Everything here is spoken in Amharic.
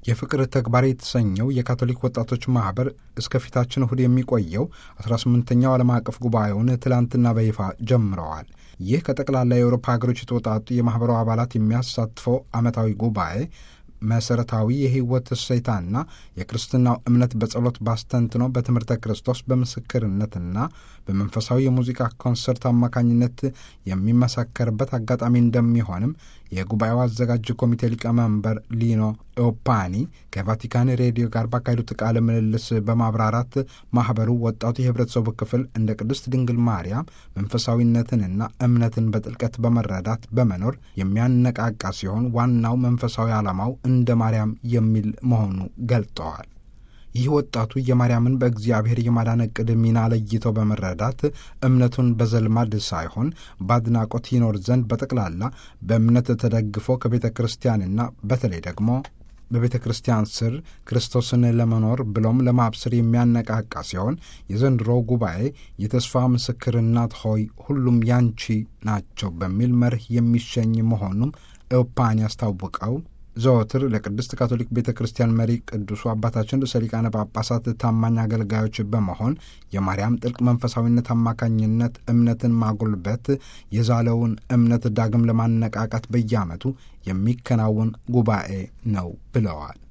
የፍቅር ተግባር የተሰኘው የካቶሊክ ወጣቶች ማኅበር እስከ ፊታችን እሁድ የሚቆየው 18ኛው ዓለም አቀፍ ጉባኤውን ትላንትና በይፋ ጀምረዋል። ይህ ከጠቅላላ የአውሮፓ ሀገሮች የተወጣጡ የማኅበሩ አባላት የሚያሳትፈው ዓመታዊ ጉባኤ መሠረታዊ የሕይወት እሴታና የክርስትናው እምነት በጸሎት ባስተንትኖ በትምህርተ ክርስቶስ በምስክርነትና በመንፈሳዊ የሙዚቃ ኮንሰርት አማካኝነት የሚመሰከርበት አጋጣሚ እንደሚሆንም የጉባኤው አዘጋጅ ኮሚቴ ሊቀመንበር ሊኖ ኦፓኒ ከቫቲካን ሬዲዮ ጋር ባካሄዱት ቃለ ምልልስ በማብራራት ማኅበሩ ወጣቱ የህብረተሰቡ ክፍል እንደ ቅድስት ድንግል ማርያም መንፈሳዊነትንና እምነትን በጥልቀት በመረዳት በመኖር የሚያነቃቃ ሲሆን ዋናው መንፈሳዊ ዓላማው እንደ ማርያም የሚል መሆኑ ገልጠዋል። ይህ ወጣቱ የማርያምን በእግዚአብሔር የማዳን ዕቅድ ሚና ለይተው በመረዳት እምነቱን በዘልማድ ሳይሆን በአድናቆት ይኖር ዘንድ በጠቅላላ በእምነት ተደግፎ ከቤተ ክርስቲያንና በተለይ ደግሞ በቤተ ክርስቲያን ስር ክርስቶስን ለመኖር ብሎም ለማብሰር የሚያነቃቃ ሲሆን የዘንድሮ ጉባኤ የተስፋ ምስክር እናት ሆይ ሁሉም ያንቺ ናቸው በሚል መርህ የሚሸኝ መሆኑም ኤውፓን ያስታውቀው ዘወትር ለቅድስት ካቶሊክ ቤተ ክርስቲያን መሪ ቅዱሱ አባታችን ርዕሰ ሊቃነ ጳጳሳት ታማኝ አገልጋዮች በመሆን የማርያም ጥልቅ መንፈሳዊነት አማካኝነት እምነትን ማጎልበት የዛለውን እምነት ዳግም ለማነቃቃት በየዓመቱ የሚከናወን ጉባኤ ነው ብለዋል።